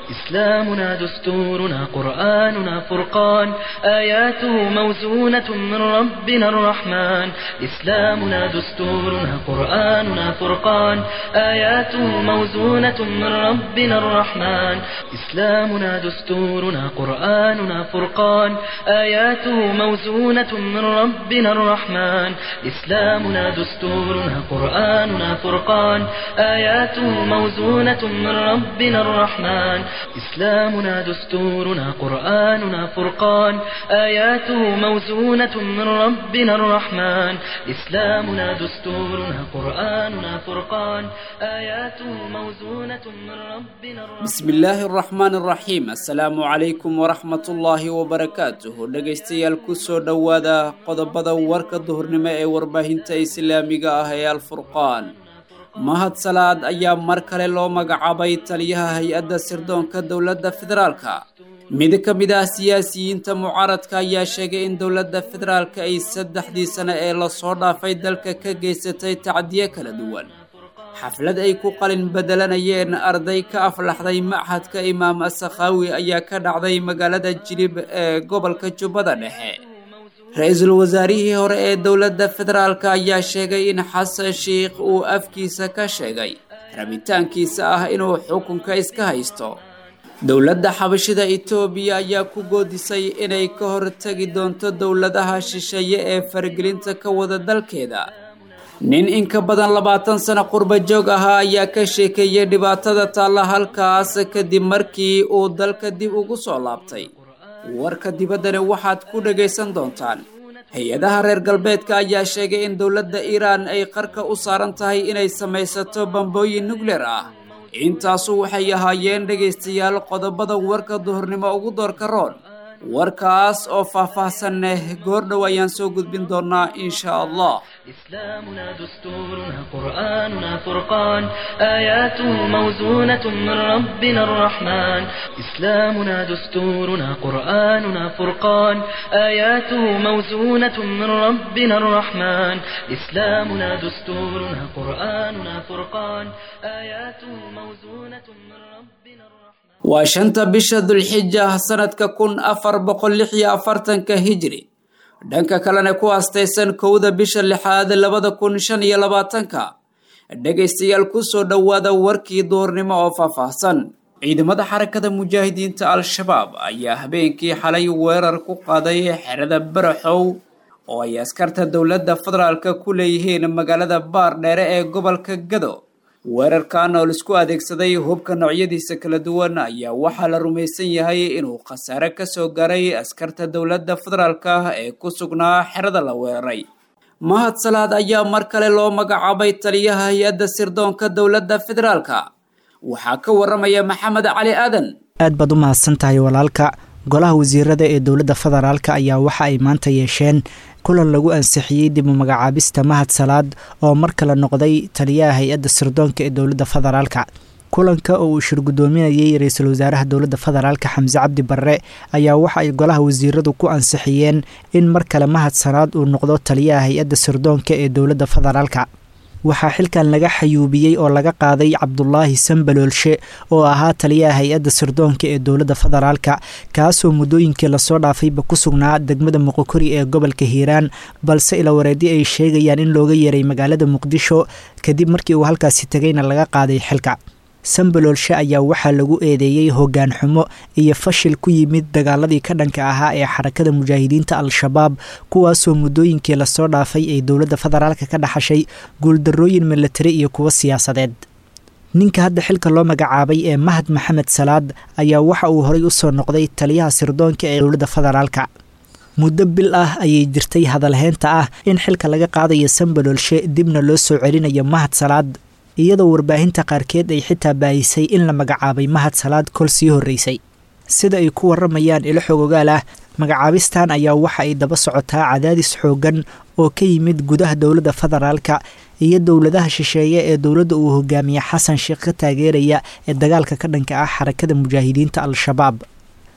إسلامنا دستورنا قرآننا فرقان آياته موزونة من ربنا الرحمن إسلامنا دستورنا قرآننا فرقان آياته موزونة من ربنا الرحمن إسلامنا دستورنا قرآننا فرقان آياته موزونة من ربنا الرحمن إسلامنا دستورنا قرآننا فرقان آياته موزونة من ربنا الرحمن إسلامنا دستورنا قرآننا فرقان آياته موزونة من ربنا الرحمن إسلامنا دستورنا قرآننا فرقان آياته موزونة من ربنا الرحمن بسم illaahi araxmaan araxiim assalaamu calaykum waraxmatullaahi wabarakaatuhu dhegaystayaal kusoo dhowaada qodobada warka duhurnimo ee warbaahinta islaamiga ah ee alfurqaan mahad salaad ayaa mar kale loo magacaabay taliyaha hay-adda sirdoonka dowladda federaalka mid ka mid ah siyaasiyiinta mucaaradka ayaa sheegay in dowladda federaalka ay saddexdii sane ee lasoo dhaafay dalka ka geysatay tacdiye kala duwan xaflad ay ku qalin bedelanayeen arday ka aflaxday machadka imaam asakhaawi ayaa ka dhacday magaalada jilib ee gobolka jubbada dhexe ra-iisul wasaarihii hore ee dowladda federaalka ayaa sheegay in xasan sheikh uu afkiisa ka sheegay rabitaankiisa ah inuu xukunka iska haysto dowladda xabashida etoobiya ayaa ku goodisay inay ka hortegi doonto dowladaha shisheeye ee faragelinta ka wada dalkeeda nin in ka badan labaatan sano qurba joog ahaa ayaa ka sheekeeyey dhibaatada taalla halkaas kadib markii uu dalka dib ugu soo laabtay warka dibaddani waxaad ku dhagaysan doontaan hay-adaha reer galbeedka ayaa sheegay in dowladda iiraan ay qarka u saaran tahay inay samaysato bambooyin nukleer ah intaasu waxay ahaayeen dhegaystayaal qodobada warka duhurnimo ugu doorka roon warkaas oo faah-faahsan leh goordhow ayaan soo gudbin doonaa insha allah إسلامنا دستورنا قرآننا فرقان آياته موزونة من ربنا الرحمن إسلامنا دستورنا قرآننا فرقان آياته موزونة من ربنا الرحمن إسلامنا دستورنا قرآننا فرقان آياته موزونة من ربنا الرحمن waa shanta bisha dulxija sanadka kun afar boqol lix iyo afartanka hijri dhanka kalena ku astaysan kowda bisha lixaad labada kun shan iyo labaatanka dhegaystayaal kusoo dhowaada warkii duhurnimo oo faahfaahsan ciidamada xarakada mujaahidiinta al-shabaab ayaa habeenkii xalay weerar ku qaaday xerada baraxow oo ay askarta dowladda federaalka ku leeyihiin magaalada baardheere ee gobolka gado weerarkan oo laisku adeegsaday hubka noocyadiisa kala duwan ayaa waxaa la rumaysan yahay inuu khasaare ka soo gaaray askarta dowladda federaalka ee ku sugnaa xerada la weeraray mahad salaad ayaa mar kale loo magacaabay taliyaha hay-adda sirdoonka dowladda federaalka waxaa ka waramaya maxamed cali aadan aad baad u mahadsan tahay walaalka golaha wasiirada ee dowladda federaalka ayaa waxa ay maanta yeesheen kulan lagu ansixiyey dib u magacaabista mahad salaad oo mar kale noqday taliyaha hay-adda sirdoonka ee dowladda federaalka kulanka oo uu shir guddoominayay ra-iisul wasaaraha dowladda federaalka xamse cabdi barre ayaa waxa ay golaha wasiiradu ku ansixiyeen in mar kale mahad salaad uu noqdo taliyaha hay-adda sirdoonka ee dowladda federaalka waxaa xilkan laga xayuubiyey oo laga qaaday cabdulaahi sambaloolshe oo ahaa taliyaha hay-adda sirdoonka ee dowladda federaalka kaasoo muddooyinkii lasoo dhaafayba ku sugnaa degmada muqokori ee gobolka hiiraan balse ilawareedi ay sheegayaan in looga yeeray magaalada muqdisho kadib markii uu halkaasi tegayna laga qaaday xilka sambaloolshe ayaa waxaa lagu eedeeyey hoggaan xumo iyo fashil ku yimid dagaaladii ka dhanka ahaa ee xarakada mujaahidiinta al-shabaab kuwaasoo muddooyinkii lasoo dhaafay ay dowladda federaalka ka dhaxashay guuldarrooyin milatari iyo kuwo siyaasadeed ninka hadda xilka loo magacaabay ee mahad maxamed salaad ayaa waxa uu horay usoo noqday taliyaha sirdoonka ee dowladda federaalka muddo bil ah ayay jirtay hadalheynta ah in xilka laga qaadayo sambaloolshe dibna loo soo celinayo mahad salaad iyadoo warbaahinta qaarkeed ay xitaa baahisay in la magacaabay mahad salaad kol sii horreysay sida ay ku waramayaan ilo xog ogaal ah magacaabistan ayaa waxa ay daba socotaa cadaadis xooggan oo ka yimid gudaha dowladda federaalka iyo dowladaha shisheeye ee dowladda uu hogaamiye xasan sheekh ka taageeraya ee dagaalka ka dhanka ah xarakada mujaahidiinta al-shabaab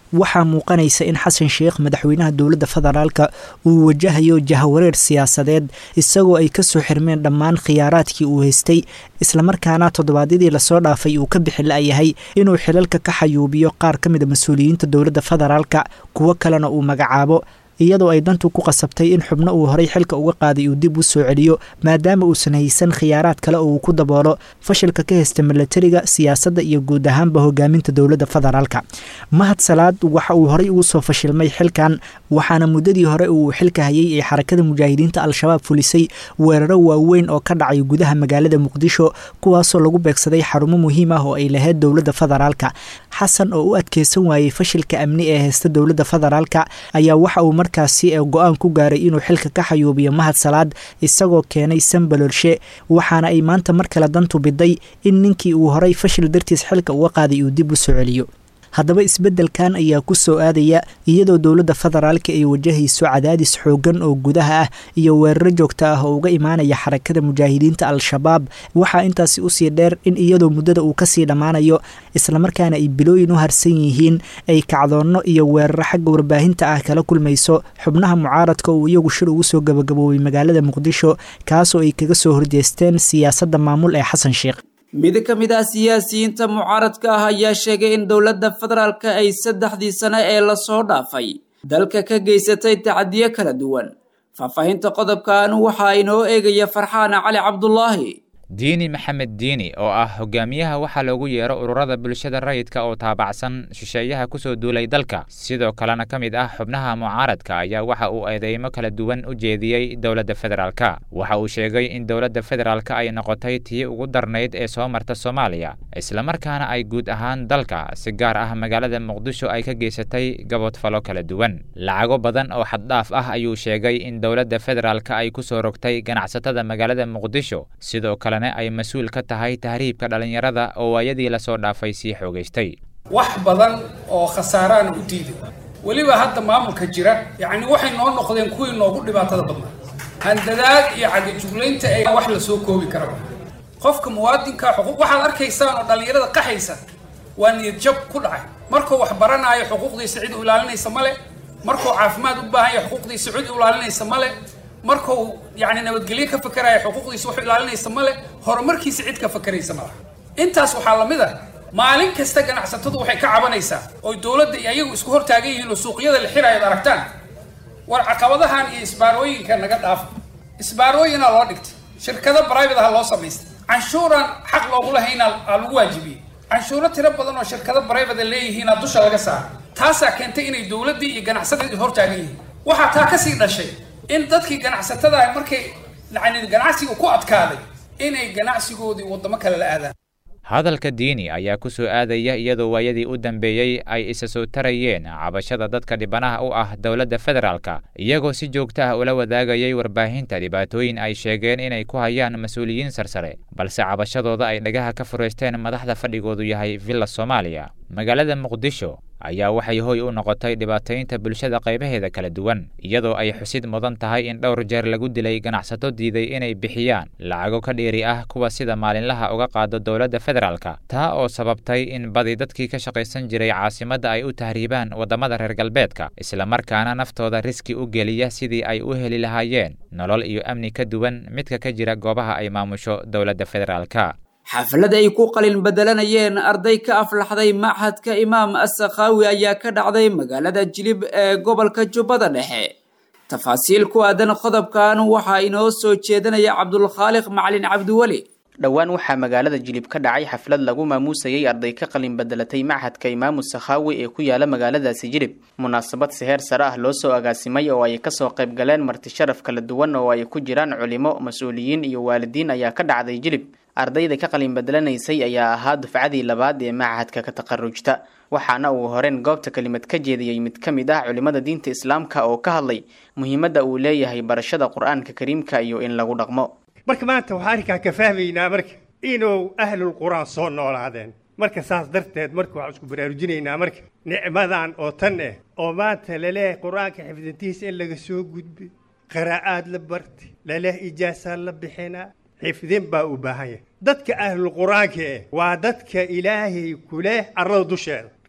waxaa muuqanaysa in xasan sheekh madaxweynaha dowladda federaalka uu wajahayo jahawareer siyaasadeed isagoo ay kasoo xirmeen dhammaan khiyaaraadkii uu haystay islamarkaana toddobaadyadii lasoo dhaafay uu ka bixi la-yahay inuu xilalka ka xayuubiyo qaar ka mid a mas-uuliyiinta dowladda federaalka kuwo kalena uu magacaabo iyadoo ay dantu ku qasabtay in xubno uu horay xilka uga qaaday uu dib u soo celiyo maadaama uusan haysan khiyaaraad kale oo uu ku daboolo fashilka ka haysta milatariga siyaasadda iyo guud ahaanba hogaaminta dowladda federaalka mahad salaad waxa uu horay ugu soo fashilmay xilkan waxaana muddadii hore uu xilka hayay ee xarakada mujaahidiinta al-shabaab fulisay weeraro waaweyn oo ka dhacay gudaha magaalada muqdisho kuwaasoo lagu beegsaday xarumo muhiim ah oo ay lahayd dowladda federaalka xasan oo u adkeysan waayey fashilka amni ee haysta dowladda federaalka ayaa waxa uu markaasi ee go-aan ku gaaray inuu xilka ka xayuubiyo mahad salaad isagoo keenay sanbalolshe waxaana ay maanta mar kale dantu biday in ninkii uu horay fashil dartiis xilka uga qaaday uu dib u soo celiyo haddaba isbeddelkan ayaa ku soo aadaya iyadoo dowladda federaalka ay wajahayso cadaadis xooggan oo gudaha ah iyo weeraro joogto ah oo uga imaanaya xarakada mujaahidiinta al-shabaab waxaa intaasi usii dheer in iyadoo muddada uu kasii dhammaanayo islamarkaana ay bilooyin u harsan yihiin ay kacdoonno iyo weeraro xagga warbaahinta ah kala kulmayso xubnaha mucaaradka uu iyagu shir ugu soo gabagaboobay magaalada muqdisho kaasoo ay kaga soo horjeesteen siyaasadda maamul ee xasan sheekh mid ka mid ah siyaasiyiinta mucaaradka ah ayaa sheegay in dowladda federaalka ay saddexdii sane ee lasoo dhaafay dalka ka geysatay tacadiyo kala duwan faahfaahinta qodobkan waxaa inoo eegaya farxaan cali cabdulaahi diini maxamed diini oo ah hogaamiyaha waxaa loogu yeero ururada bulshada rayidka oo taabacsan shisheeyaha kusoo duulay dalka sidoo kalena ka mid ah xubnaha mucaaradka ayaa waxa uu eedeymo kala duwan u jeediyey dowladda federaalka waxa uu sheegay in dowladda federaalka ay noqotay tii ugu darnayd ee soo marta soomaaliya islamarkaana ay guud ahaan dalka si gaar ah magaalada muqdisho ay ka geysatay gaboodfalo kala duwan lacago badan oo xaddhaaf ah ayuu sheegay in dowladda federaalka ay kusoo rogtay ganacsatada magaalada muqdisho sidoo kale ay mas-uul ka tahay tahriibka dhallinyarada oo waayadii lasoo dhaafay sii xoogaystay wax badan oo khasaaraana u diiday weliba hadda maamulka jira yacni waxay noo noqdeen kuwii noogu dhibaatada badnaa handadaad iyo cagajuglaynta ay wax la soo koobi karaba qofka muwaadinka xuquuq waxaad arkaysaan oo dhallinyarada qaxaysa waa niyad jab ku dhacay markuu wax baranaayo xuquuqdiisa cid u ilaalinaysa male markuu caafimaad u baahan yahay xuquuqdiisa cid u ilaalinaysa male markuu yani nabadgelyo ka fakeraya xuquuqdiisa wuxuu ilaalinaysa male horumarkiisa cid ka fakeraysa malaha intaas waxaa lamid ah maalin kasta ganacsatadu waxay ka cabanaysaa oo dowladda iyo ayagu isku hortaagan yihiin oo suuqyada la xiraayo ad aragtaan war caqabadahan iyo isbaarooyinka naga dhaafa isbaarooyinaa loo dhigtay shirkado private aha loo samaystay canshuuraan xaq loogu lahayna aa lagu waajibiyey canshuuro tiro badan oo shirkado private leeyihiina dusha laga saara taasaa keentay inay dowladdii iyo ganacsadii hortaagan yihiin waxaa taa kasii dhashay in dadkii ganacsatada markay yani ganacsiga ku adkaaday inay ganacsigoodii waddamo kale la aadaan hadalka diini ayaa ku soo aadaya iyadoo waayadii u dambeeyey ay isa soo tarayeen cabashada dadka dhibanaha u ah dowladda federaalka iyagoo si joogto ah ula wadaagayay warbaahinta dhibaatooyin ay sheegeen inay ku hayaan mas-uuliyiin sarsare balse cabashadooda ay dhagaha ka furaysteen madaxda fadhigoodu yahay villa soomaaliya magaalada muqdisho ayaa waxay hoy u noqotay dhibaataynta bulshada qaybaheeda kala duwan iyadoo ay xusid mudan tahay in dhowr jeer lagu dilay ganacsato diiday inay bixiyaan lacago ka dheeri ah kuwa sida maalinlaha uga qaado dowladda federaalka taa oo sababtay in badi dadkii ka shaqaysan jiray caasimadda ay u tahriibaan waddamada reer galbeedka islamarkaana naftooda riski u geliya sidii ay u heli lahaayeen nolol iyo amni ka duwan midka ka jira goobaha ay maamusho dowladda federaalka xaflad ay ku qalin bedelanayeen arday ka aflaxday machadka imaam assakhaawi ayaa ka dhacday magaalada jilib ee gobolka jubbada dhexe tafaasiil ku aadan qodobkan waxaa inoo soo jeedinaya cabdulkhaaliq macalin cabdiweli dhowaan waxaa magaalada jilib ka dhacay xaflad lagu maamuusayay arday ka qalin bedelatay machadka imaamu sakhaawi ee ku yaala magaaladaasi jilib munaasabad seheer sare ah loo soo agaasimay oo ay kasoo qayb galeen marti sharaf kala duwan oo ay ku jiraan culimo mas-uuliyiin iyo waalidiin ayaa ka dhacday jilib ardayda ka qalin bedelanaysay ayaa ahaa dufcadii labaad ee machadka ka taqarujta waxaana uu horeen goobta kelimad ka jeediyey mid ka mid ah culimada diinta islaamka oo ka hadlay muhiimadda uu leeyahay barashada qur-aanka kariimka iyo in lagu dhaqmo marka maanta waxaa arrinkaa ka fahmaynaa marka inuu ahlul qur-aan soo noolaadeen marka saas darteed marka waxaan isku baraarujinaynaa marka nicmadan oo tan eh oo maanta laleeyahay qur-aanka xifdintiisa in laga soo gudbay qiraa'aad la bartay laleeyahay ijaasaa la bixinaa xifdin baa u baahan yahay dadka ahlul qur-aanka eh waa dadka ilaahay ku leh arlada dusheeda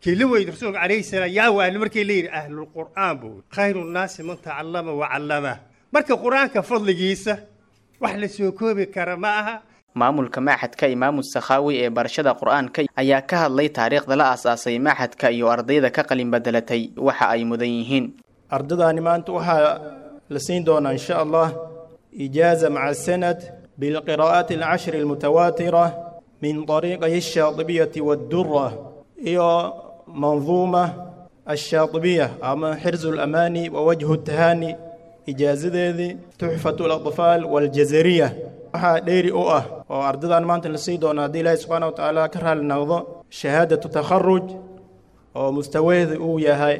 kii la weydi rasuulka calayhi salaam yaa waani markii la yidhi ahlulqur'aan buu khayru nnaasi man tacallama wa callama marka qur-aanka fadligiisa wax la soo koobi kara ma aha maamulka maaxadka imaamu sakhaawi ee barashada qur-aanka ayaa ka hadlay taariikhda la aas-aasay maaxadka iyo ardayda ka qalin bedelatay waxa ay mudan yihiin ardadaani maanta waxaa la siin doonaa insha allah ijaaza maca sanad bilqiraa'aati alcashri almutawaatira min طariiqay الshaaطibiyati waddura iyo manduuma الshaaطibiya ama xirzu اlamaani wa wajhu الtahaani ijaazadeedii tuxfatu اlaطfaal waاljazariya waxaa dheeri u ah oo ardadan maanta la sii doono haddii ilaahi subxaana wa tacaala ka raali noqdo shahaadatu takharuj oo mustawaheeda uu yahay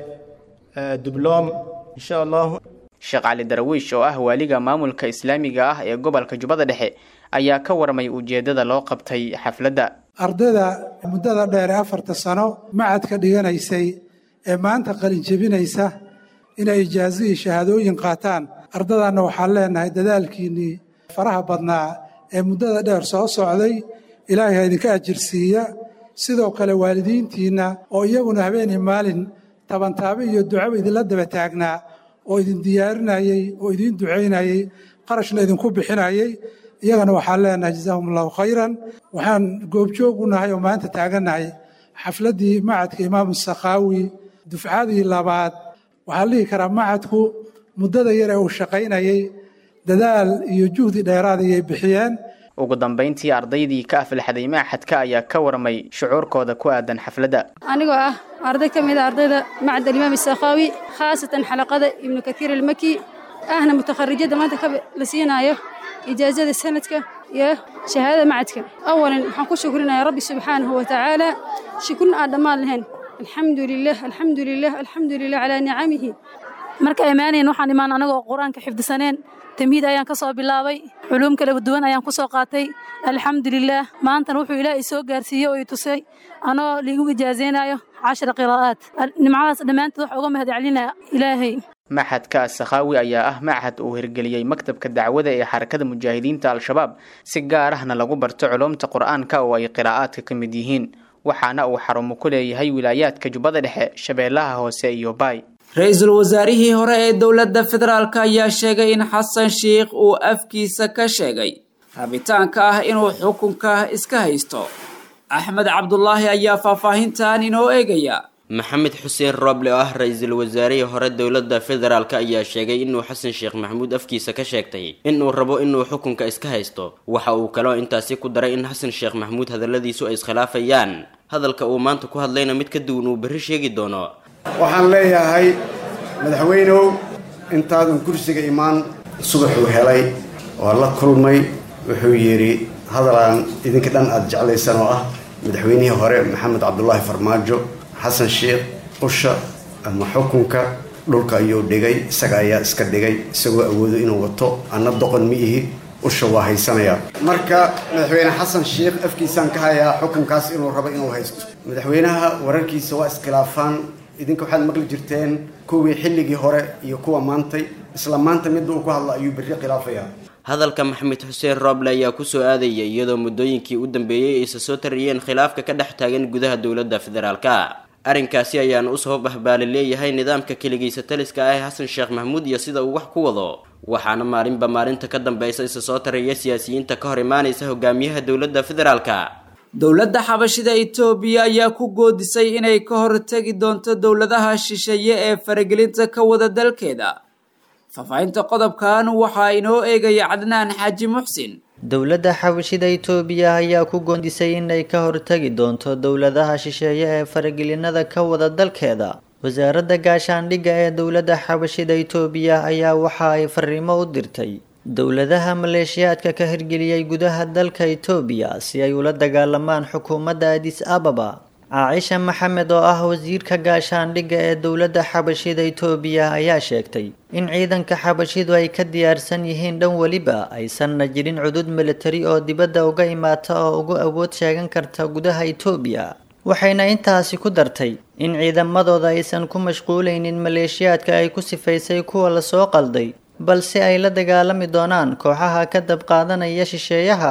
dibloom insha allahu sheekh cali darwiish oo ah waaliga maamulka islaamiga ah ee gobolka jubbada dhexe ayaa ka warmay ujeeddada loo qabtay xafladda ardayda muddada dheer ee afarta sano macadka dhiganaysay ee maanta qalin jebinaysa inay ijaazo iyo shahaadooyin qaataan ardadanna waxaan leenahay dadaalkiinnii faraha badnaa ee muddada dheer soo socday ilaahay ha idinka ajirsiiya sidoo kale waalidiintiinna oo iyaguna habeenii maalin tabantaabe iyo ducaba idinla daba taagnaa oo idin diyaarinayey oo idiin ducaynayey qarashna idinku bixinayey iyagana waxaan leenahay jazaahum allahu khayran waxaan goobjoog u nahay oo maanta taagannahay xafladdii macadka imaamu sakhaawi dufcadii labaad waxaa la dhihi karaa macadku muddada yar ee uu shaqaynayey dadaal iyo juhdi dheeraad ayay bixiyeen ugu dambayntii ardaydii ka aflaxday maaxadka ayaa ka warmay shucuurkooda ku aadan xafladda anigoo ah arday ka mid a ardayda macad alimaam sakhaawi khaasatan xalaqada ibnu kathiir almaki ahna mutakharijada maanta ka la siinaayo ijaazada sanadka iyo shahaadada macadka awalan waxaan ku shukrinayaa rabbi subxaanahu wa tacaala shukrin aan dhammaan lahayn alxamdu lilah alxamdu lilah alxamdu lilah calaa nicamihi marka imaanayn waxaan imaan anagoo qur-aanka xifdisaneen tamhiid ayaan ka soo bilaabay culuum kala duwan ayaan ku soo qaatay alxamdulilaah maantana wuxuu ilaahay soo gaarsiiyey oo i tusay anoo liigu ijaazaynayo cashara qiraa'aat nimcadaas dhammaanteed waxa uga mahadcelinaya ilaahay maxadka sakhaawi ayaa ah machad uu hirgeliyey maktabka dacwada ee xarakada mujaahidiinta al-shabaab si gaar ahna lagu barto culumta qur-aanka oo ay qiraa'aadka ka mid yihiin waxaana uu xarumo ku leeyahay wilaayaadka jubbada dhexe shabeellaha hoose iyo baay ra-iisul wasaarihii hore ee dowladda federaalk ayaa sheegay in xasan sheikh uu afkiisa ka sheegay rabitaanka ah inuu xukunka iska haysto axmed cabdulaahi ayaa faahfaahintan inoo eegaya maxamed xuseen rooble oo ah ra-iisul wasaarihii hore dowladda federaalk ayaa sheegay inuu xasan sheekh maxamuud afkiisa ka sheegtay inuu rabo inuu xukunka iska haysto waxa uu kaloo intaasi ku daray in xasan sheekh maxamuud hadalladiisu ay iskhilaafayaan hadalka uu maanta ku hadlayna mid ka duwan uu berri sheegi doono waxaan leeyahay madaxweynow intaadan kursiga imaan subaxuu helay waa la kulmay wuxuu yidhi hadalaan idinka dhan aada jeclaysan oo ah madaxweynihii hore maxamed cabdulaahi farmaajo xasan sheekh usha ama xukunka dhulka ayuu dhigay isaga ayaa iska dhigay isagoo awoodo inuu wato anna doqon ma ihi usha waa haysanayaa marka madaxweyne xasan sheekh afkiisaan ka hayaa xukunkaas inuu rabo inuu haysto madaxweynaha wararkiisa waa iskhilaafaan idinka waxaad maqli jirteen kuwii xilligii hore iyo kuwa maantay isla maanta midda uu ku hadla ayuu berri khilaafayaa hadalka maxamed xuseen rooble ayaa kusoo aadaya iyadoo muddooyinkii u dambeeyey aysa soo tariyeen khilaafka ka dhex taagan gudaha dowladda federaalka arrinkaasi ayaana u sabab ah baa la leeyahay nidaamka keligiisa taliska ah ee xasan sheekh maxamuud iyo sida uu wax ku wado waxaana maalinba maalinta ka dambaysa isa soo taraya siyaasiyiinta ka hor imaanaysa hogaamiyaha dowladda federaalka dowladda xabashida itoobiya ayaa ku goodisay inay ka hortegi doonto dowladaha shisheeye ee faragelinta ka wada dalkeeda faahfaahinta qodobkan waxaa inoo eegaya cadnaan xaaji muxsin dowladda xabashida itoobiya ayaa ku goondisay inay ka hortegi doonto dowladaha shisheeye ee faragelinada ka wada dalkeeda wasaaradda gaashaandhigga ee dowladda xabashida itoobiya ayaa waxa ay fariimo u dirtay dowladaha maleeshiyaadka ka hirgeliyey gudaha dalka itoobiya si ay ula dagaalamaan xukuumadda adis ababa caacisha maxamed oo ah wasiirka gaashaandhigga ee dowladda xabashida itoobiya ayaa sheegtay in ciidanka xabashidu ay ka diyaarsan yihiin dhan weliba aysanna jirin cudud militari oo dibadda uga imaata oo ugu awood sheegan karta gudaha itoobiya waxayna intaasi ku dartay in ciidamadooda aysan ku mashquulaynin maleeshiyaadka ay ku sifaysay kuwa lasoo qalday balse ay la dagaalami doonaan kooxaha ka dab qaadanaya shisheeyaha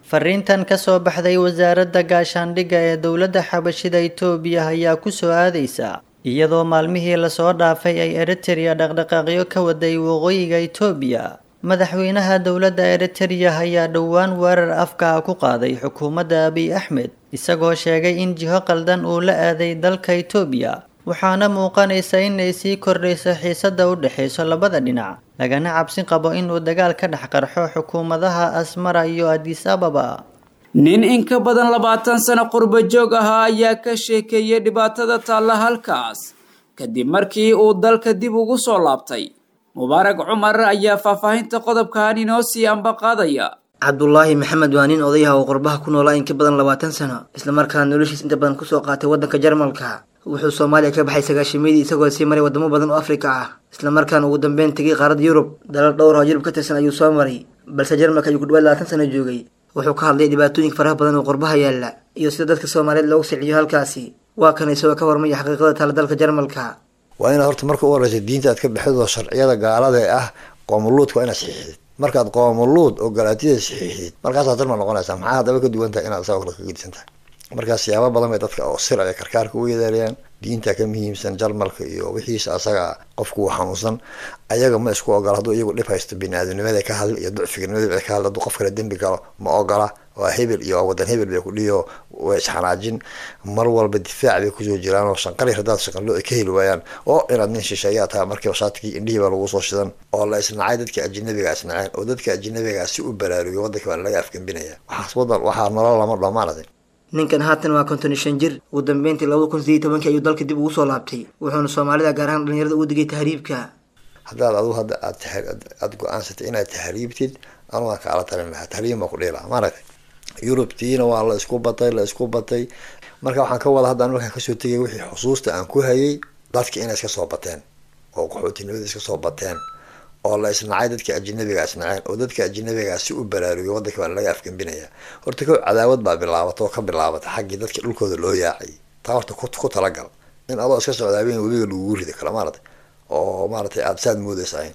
fariintan ka soo baxday wasaaradda gaashaandhigga ee dowladda xabashida itoobiya ayaa ku soo aadaysa iyadoo maalmihii lasoo dhaafay ay eritereya dhaqdhaqaaqyo ka waday waqooyiga itoobiya madaxweynaha dowladda eritereya ayaa dhowaan weerar afka ah ku qaaday xukuumadda abiy axmed isagoo sheegay in jiho qaldan uu la aaday dalka itoobiya waxaana muuqanaysa inay sii kordhayso xiisadda u dhexayso labada dhinac lagana cabsi qabo inuu dagaal ka dhex qarxo xukuumadaha asmara iyo adis ababa nin in ka badan labaatan sano qurbo joog ahaa ayaa ka sheekeeyey dhibaatada taalla halkaas kadib markii uu dalka dib ugu soo laabtay mubaarag cumar ayaa faahfaahinta qodobkan inoo sii ambaqaadaya cabdulaahi maxamed waa nin odayaha oo qurbaha ku noolaa in ka badan labaatan sano islamarkaana noloshiis inta badan kusoo qaatay waddanka jarmalka wuxuu soomaaliya ka baxay sagaashimadii isagoo sii maray wadamo badan oo afrika ah islamarkaana ugu dambeyn tegay qaaradda yurub dalal dhowr oo yurub ka tirsan ayuu soo maray balse jarmalka ayuu ku dhawaad labaatan sano joogay wuxuu ka hadlay dhibaatooyinka faraha badan oo qurbaha yaalla iyo sida dadka soomaaliyeed loogu siciyo halkaasi waa kan isagoo ka warmaya xaqiiqada taala dalka jarmalka waa inaad horta marka u horeysa diinta aad ka baxid oo sharciyada gaalada ee ah qoomuluudka waa inaad saxiixdid markaad qoomuluud oo galaatiyada saxiixdid markaasaad jarmal noqonaysaa maxaa haddaba ka duwan tahay inaad isagoo kale ka gedisan tahay markaa siyaabo badan bay dadka oo sir ay karkaarka u yeedeelayaan diinta ka muhiimsan jarmalka iyo wixiisa asaga qofku uu xanuunsan ayaga ma isku ogola hadduu iyagu dhib haysto bini-aadamnimada ka hadla iyo ducfiganimada ka hadla hadduu qof kale dembi galo ma ogola waa hebel iyo waa wadan hebel bay ku dhiyo way isxanaajin mar walba difaac bay kusoo jiraan oo shanqali haddaad shaqanlo ay ka heli waayaan oo inaad nin shisheeyaa tahay markiiba shaatigii indhihii baa lagu soo shidan oo la isnacay dadka ajinabiga isnaceen oo dadka ajinabiga si u baraarugiyo waddanka baa laga afgembinaya waxaas wadan waxaa nolol lama dhammaanatay ninkan haatan waa konton iyo shan jir ugu dambeyntii labada kun sideed tobankii ayuu dalka dib ugu soo laabtay wuxuuna soomaalida gaar ahaan dhalinyarada ugu digay tahriibka haddaad adigu hadda aad aada go-aansatay inaad tahriibtid anugu aan kaala talin lahaa tahriib baa ku dhihi lahaa maaragtay yurubtiina waa la isku batay la isku batay marka waxaan ka wada hadda anu markaan kasoo tegay wixii xusuusta aan ku hayay dadka inay iska soo bateen oo qaxootinimada iska soo bateen oo la isnacay dadka ajinabiga isnaceen oo dadka ajinabiga si u baraarugiyo waddanka baa laga afgembinaya horta ko cadaawad baa bilaabata oo ka bilaabata xaggii dadka dhulkooda loo yaacay taa horta ku talagal in adoo iska socdaa habeen webiga lagugu rida kale maaragtay oo maaragtay aada saad moodaysahayn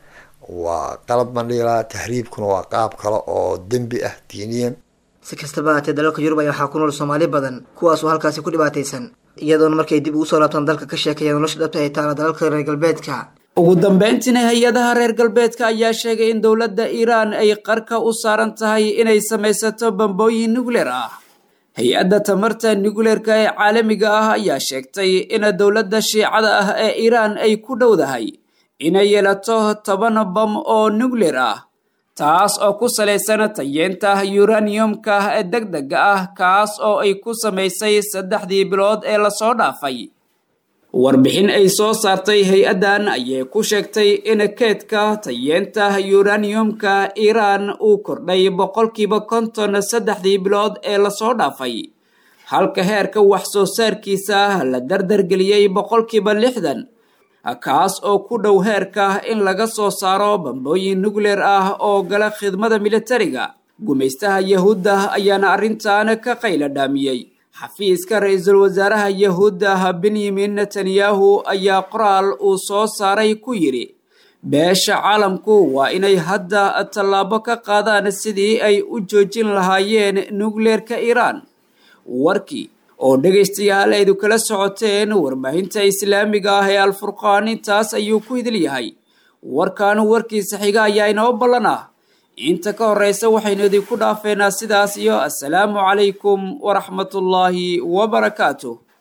waa qalab baan dhihi lahaa tahriibkuna waa qaab kale oo dembi ah diiniyan si kastaba haatee dalalka yurub ayaa waxaa ku nool soomaali badan kuwaas oo halkaasi ku dhibaataysan iyadoona markay dib ugu soo laabtaan dalka ka sheekaya nolosha dhabta ay taala dalalka reer galbeedka ugu dambeyntiina hay-adaha reer galbeedka ayaa sheegay in dowladda iiraan ay qarka u saaran tahay inay samaysato bambooyin nukleer ah hay-adda tamarta nukleerka ee caalamiga ah ayaa sheegtay in dowladda shiicada ah ee iiraan ay ku dhowdahay inay yeelato toban bam oo nukleer ah taas oo ku salaysan tayeenta yuraniyumka ee deg dega ah kaas oo ay ku samaysay saddexdii bilood ee lasoo dhaafay warbixin ay soo saartay hay-addan ayay ku sheegtay in keedka tayeenta yuraniyumka iiraan uu kordhay boqolkiiba konton saddexdii bilood ee lasoo dhaafay halka heerka wax soo saarkiisa la dardargeliyey boqolkiiba lixdan kaas oo ku dhow heerka in laga soo saaro bambooyin nukleer ah oo gala khidmada militariga gumaystaha yahuudda ayaana arrintan ka qayla dhaamiyey xafiiska ra-iisul wasaaraha yahuudda benyamin netanyahu ayaa qoraal uu soo saaray ku yidhi beesha caalamku waa inay hadda tallaabo ka qaadaan sidii ay u joojin lahaayeen nukleerka iiraan warkii oo dhegaystayaal aydu kala socoteen warbaahinta islaamiga ah ee alfurqaan intaas ayuu ku idil yahay warkan warkiisa xiga ayaa inoo ballan ah inta ka horeysa waxaynu idinku dhaafeynaa sidaas iyo assalaamu calaykum waraxmatullaahi wabarakaatuh